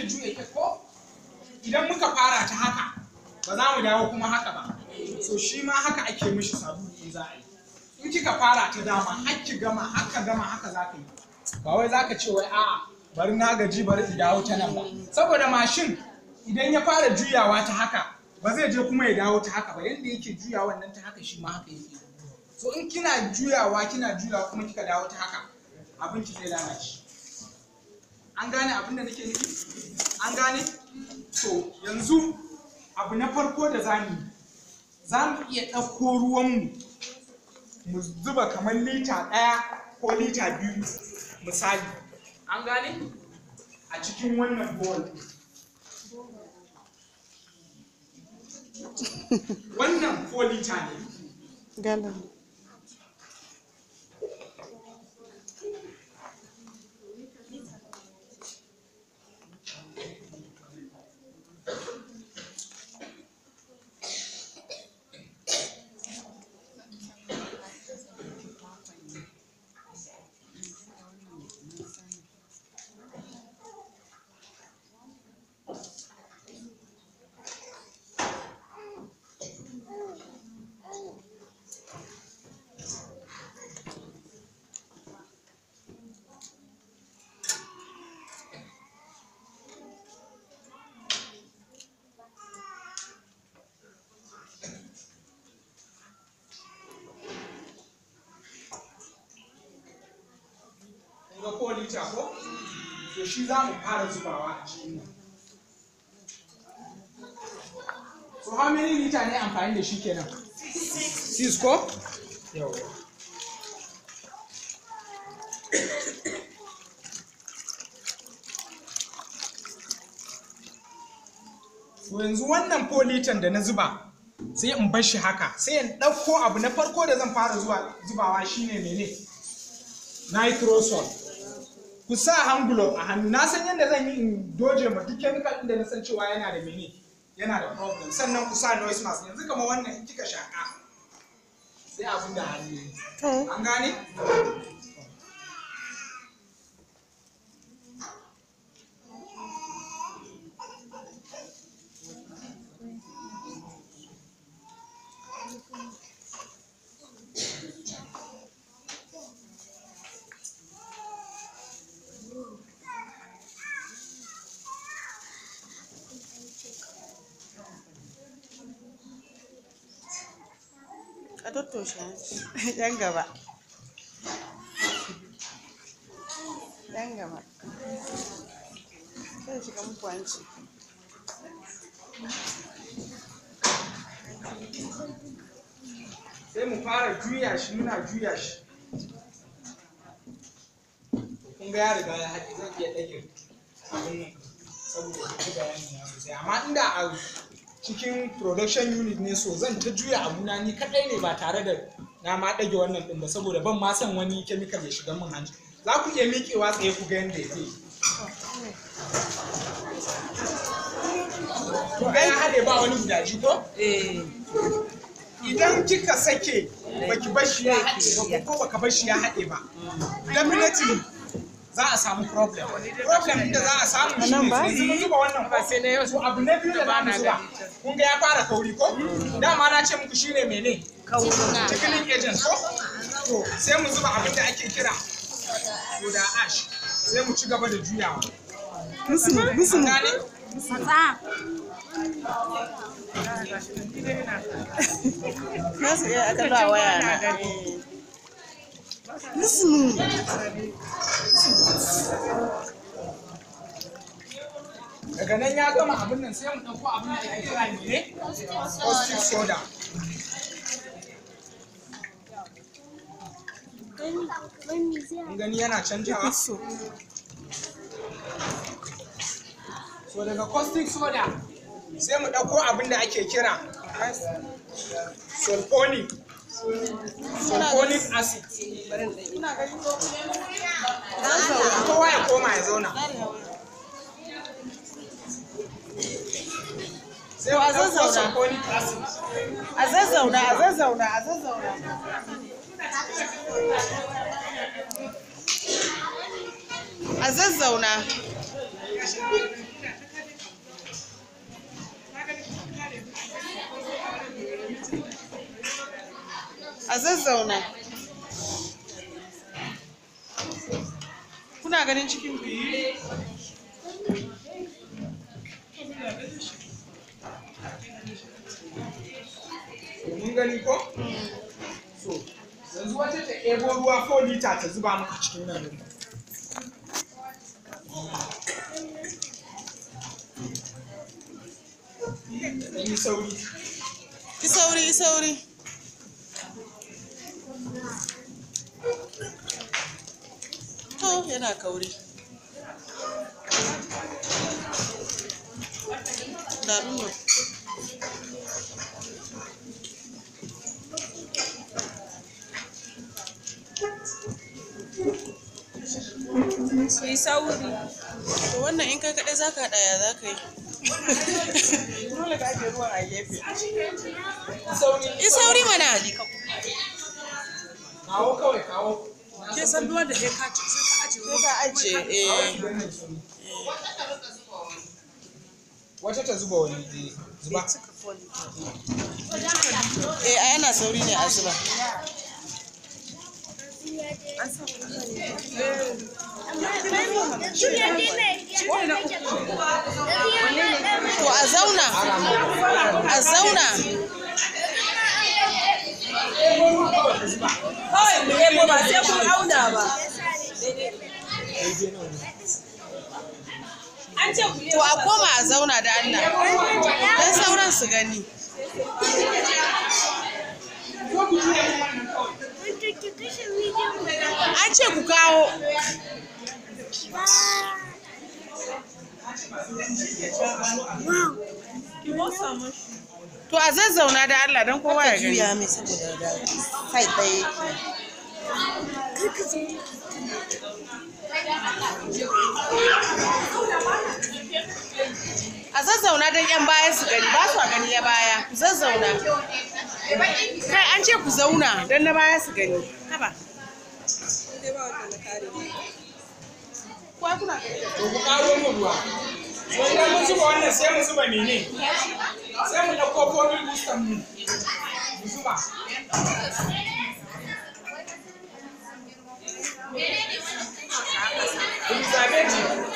iya juya ke ko idan muka fara ta haka ba za mu dawo kuma haka ba so shi ma haka ake mishi sabulu in za a yi in kika fara ta dama har ki gama haka gama haka za ka yi ba wai za ka ce wai a'a bari na gaji bari in dawo ta nan ba saboda mashin idan ya fara juyawa ta haka ba zai je kuma ya dawo ta haka ba yanda yake juyawa nan ta haka shi ma haka yake so in kina juyawa kina juyawa kuma kika dawo ta haka abin ki zai lalace an gane abin da nake nufi an gane to yanzu abu na farko da za mu yi za mu iya ɗauko ruwanmu mu zuba kamar lita ɗaya ko lita biyu misali an gane a cikin wannan bowl wannan ko lita ne Galan. kun ga ko lita ko to shi za mu fara zubawa a cikin nan so how many liter ne amfani da shi kenan six ko yawa to yanzu wannan politan da na zuba sai in bar shi haka sai in ɗauko abu na farko da zan fara zuwa zubawa shine mene nitrosol ku sa hand glove a hannu na san yadda zan yi in doje ma duk chemical ɗin da na san cewa yana da mene yana da problem sannan ku sa noise mask yanzu kamar wannan in kika shaka sai abin da hannu yi. To, an gane ka tattoshe yan gaba. Yan gaba. Sai shiga muku hanci. sai mu fara juya shi muna juya shi kun ga ya riga ya haɗe zan iya ɗage abin nan saboda ku ji bayani na sosai amma inda a cikin production unit ne so zan ta juya abuna ni kaɗai ne ba tare da na ma ɗage wannan ɗin ba saboda ban ma son wani chemical ya shiga min hanci za ku iya miƙewa tsaye ku ga yadda yake to ai ya haɗe ba wani gudaji ko Eh. idan kika sake baki bashi ya haɗe ba ko baka bashi ya haɗe ba definitely za a samu problem problem inda za a samu shi Nan ne ba? sai mun zuba wannan ba sai na yau to abu na biyu da za mu zuba kun ga ya fara kauri ko dama na ce muku shine mene tickling agent ko to sai mu zuba abin da ake kira soda ash sai mu ci gaba da juyawa Musu, musu. An gane Nasu iya aka ba waya na. Eh. Musu. daga nan ya gama abin nan sai mu ɗauko abin da ake kira mene caustic soda kun gani yana canjawa Musu. so daga caustic soda sai mu ɗauko abin da ake kira sulfonic sulfonic acid kowa ya koma ya zauna sai mu a ɗauko zazzauna. sulfonic acid A zazzauna, a zazzauna, a zazzauna. A zazzauna. zazzauna kuna ganin cikin ku mun gani ko so yanzu wata ta ebo ruwa 4 lita ta zuba maka cikin nan din yi sauri yi sauri yi sauri to yana kauri da nuna Su yi sauri. to wannan in kai kaɗai za ka haɗa ya za ka yi dole ka ake ruwan a gefe sauri yi sauri mana kawo kawai kawo Ke san duwa da ya kaci sai ka ajiye sai ka ajiye eh wata ta zuba wani eh, zuba eh a yana sauri ne a zuba to a zauna a zauna Kawai mu nemo ba sai kun auna ba. An ce ku to a koma a zauna da Allah dan sauran su gani ko ku juya min wannan kawai an ce ku kawo to a zazzauna da Allah dan kowa ya gani mai saboda da sai ɗaya yake. a zazzauna don yan baya su gani ba su gani ya baya ku zazzauna kai an ce ku zauna don na baya su gani haba Kuwa kuna gani da to ku karo mu ruwa to idan mun zuba wannan sai mu zuba mene sai mu ɗauko fobil boostan mu mu zuba Elizabeth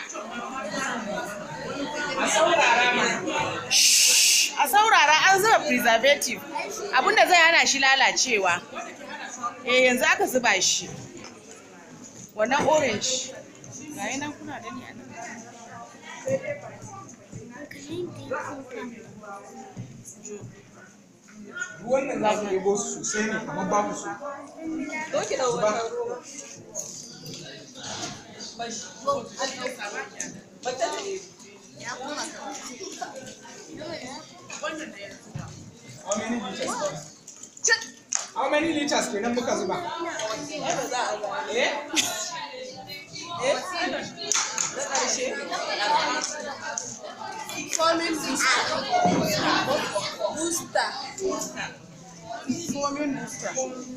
a saurara mana a saurara an zuba preservative abinda zai hana shi lalacewa eh yanzu aka zuba shi wannan orange ga nan kuna gani a nan ruwan nan za ku ɗebo su sosai ne kamar babu su Doki da zuba Bata how many liters how many liters kenan muka zuba ba za a ga. eh Eh? Na ƙarshe? Forming booster. Booster. fomin booster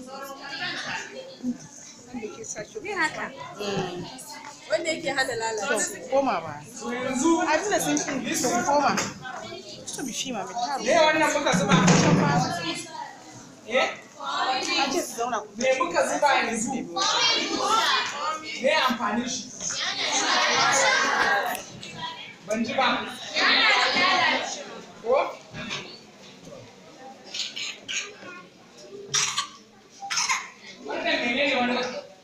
Wanda yake hana to lalacewa. koma ba to yanzu abinda sun ce to koma to bi shi ma mai taro me wannan muka zuba eh an ce su zauna ku me muka zuba yanzu me amfanin shi ban ji ba ko wannan menene wannan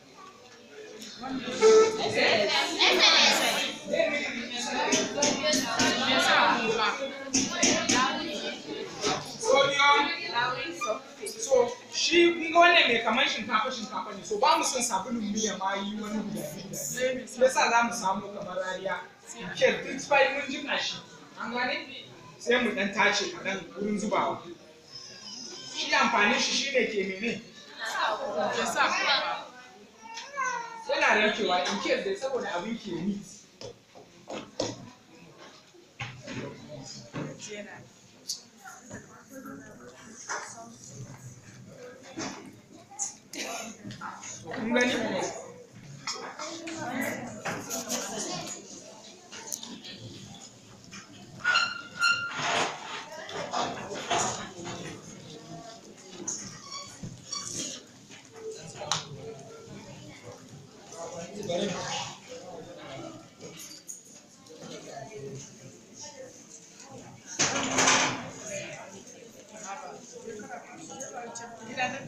sodium so shi kun ga wannan mai kamar shinkafa shinkafa ne so ba mu son sabulun miya ma yi wani guda biyu shi yasa za mu samu kamar rariya ke duk bai mun jika shi an gane sai mu dan tace kaɗan wurin zubawa shi amfanin shi shine ke mene yana narkewa in case dai saboda abin ke meat kun gani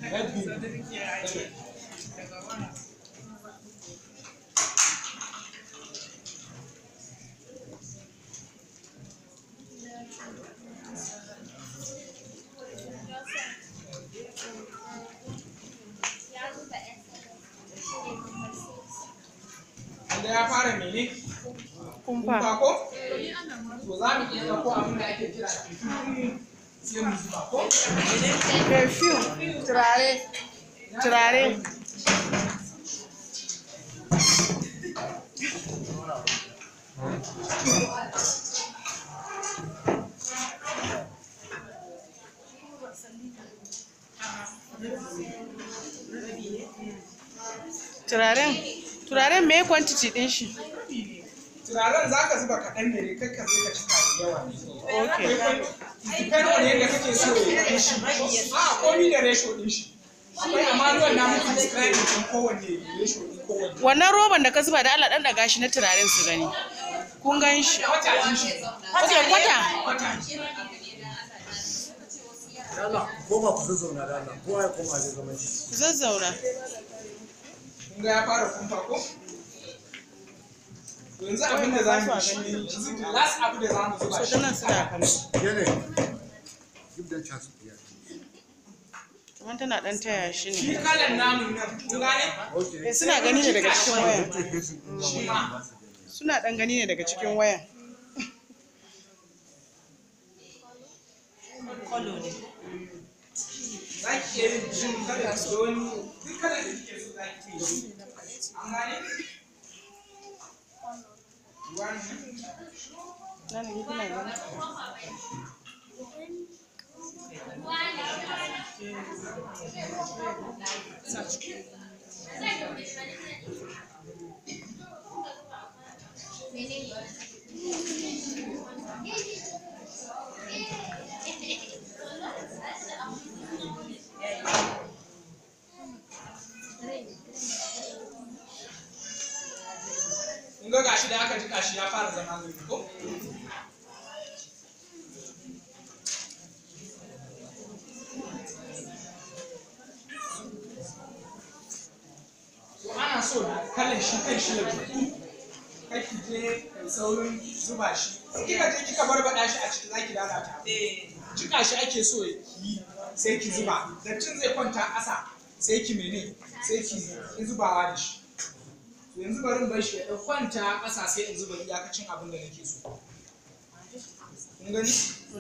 Red bean. Wanda ya fara mene? kumfa Kumfa ko? To za mu iya ɗauko abin da ake kira perfume sai mu zuba ko? perfume turare turare turaren turaren me quantity din shi Turaren za ka zuba kaɗan ne kai ka zai ka cika da yawa ne. okay Depend on yadda kake so ya yi shi. A komi da ratio ɗin shi. Akwai amma ruwan na muku describe ɗin kowanne ratio ɗin kowanne. wannan roban da ka zuba da Allah dan daga shi na turaren su gani kun gan shi Kwata ɗin shi. okay kwata Kwata. Dala, koma ku zazzauna da Allah, kowa ya koma zai zama shi. ku zazzauna Kun ga ya fara kumfa ko? Yanzu abin da za mu yi shi ne, yanzu the last abu da za mu zuba so shi. ta nan suna kallo Yene, give them chance to hear. kamar tana dan taya shi Shi ne kalan namun nan, kun gane? Okay. Eh, suna gani ne daga cikin waya Take this in Shi ma. suna dan gani ne daga cikin waya za ki iya yin jin kada ki da wani duk kada da kike so za ki iya yi an gane Wani. nan ne kuna gani kun ga gashi da aka jika shi ya fara zama zai ko to ana so kalan shi kan shi ya jiku kai ki je kai saurin zuba shi in kika je kika barbaɗa shi a ciki zaki lalata jika shi ake so ya yi sai ki zuba dattin zai kwanta ƙasa sai ki mene sai ki ki zubawa da shi to yanzu bari in bar shi ya ɗan kwanta ƙasa sai in zuba iyakacin abin da nake so kun gani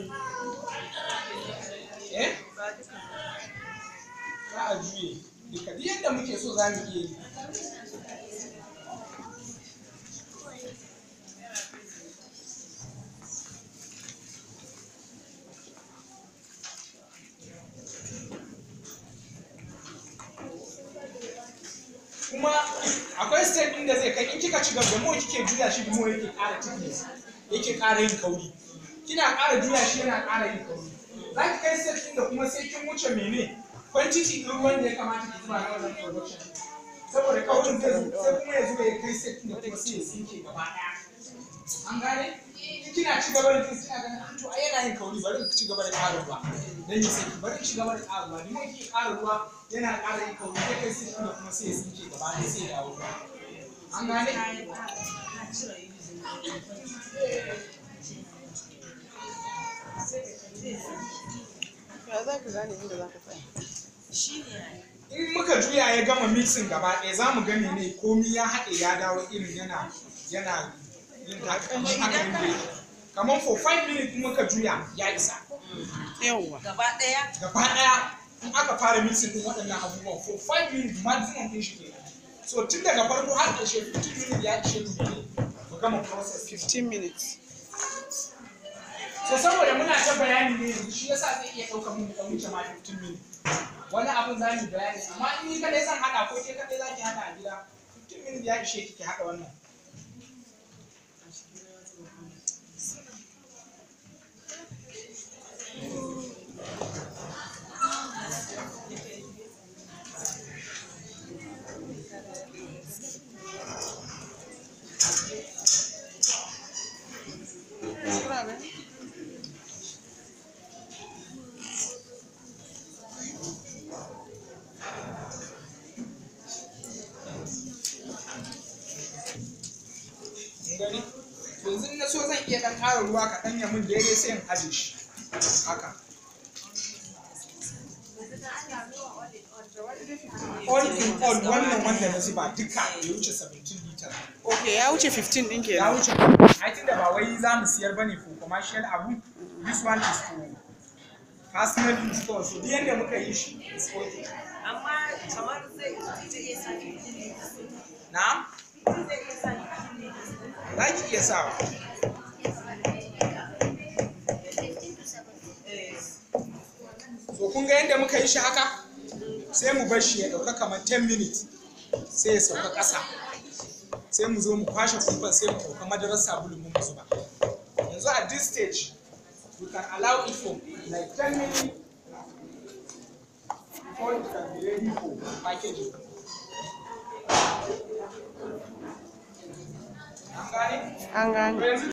eh za a juye duka duk yadda muke so za mu iya yi kuma akwai step ɗin da zai kai in kika ci gaba da mu kike juya shi mu yake ƙara thickness yake ƙara yin kauri kina ƙara juya shi yana ƙara yin kauri za ki kai step ɗin da kuma sai kin wuce mene quantity ɗin ruwan da ya kamata ki zuba na wannan production saboda kaurin zai zo sai kuma ya zo ya kai step ɗin da kuma sai ya sinke gaba ɗaya an gane in kina ci gaba da jin kina ganin "Ah, to ai yana yin kauri bari in ci gaba da ƙara ruwa dan ya saki bari in ci gaba da ƙara ruwa ni mai ki ƙara ruwa yana ƙara yin kauri sai kai step ɗin da kuma sai ya sinke gaba ɗaya sai ya dawo ruwa an gane ya za ka gane inda za ka tsaya in muka juya ya gama mixing gaba ɗaya za mu gane ne komi ya haɗe ya dawo irin yana yana yin haka kamar haka yin da yake kamar for 5 minutes in muka juya ya isa yawwa Gaba ɗaya. gaba ɗaya in aka fara mixing din waɗannan abubuwan for 5 minutes maximum ɗin shi kenan so tun daga farko har ƙarshe 15 minutes ya ishe mu ne mu gama process 15 minutes so saboda muna ta bayani ne yanzu shi yasa zai iya ɗaukar mun ɗan wuce ma 15 minutes wani abin za mu bayani amma in ni kadai zan haɗa ko ke kadai za ki haɗa a gida 15 minutes ya ishe ki ki haɗa wannan kuna gani to yanzu in na so zan iya dan ƙara ruwa kaɗan ya min daidai sai in aje shi haka all in all wannan wanda na zuba duka ya wuce 17 liter ok ya wuce 15 din ya kenan wuce ai tunda ba wai za mu siyar bane for commercial abu this one is for personal use kawai so duk yanda muka yi shi is okay amma kamar zai zai iya sa fifteen na'am zai iya sa fifteen za ki iya sawa so kun ga yadda muka yi shi haka sai mu bar shi ya ɗauka kamar 10 minutes sai ya sauka ƙasa sai mu zo mu kwashe kumfan sai mu ɗauka madarar sabulu mu zuba yanzu at this stage we can allow it for like 10 minutes before it can be ready for packaging an gane? an gane yanzu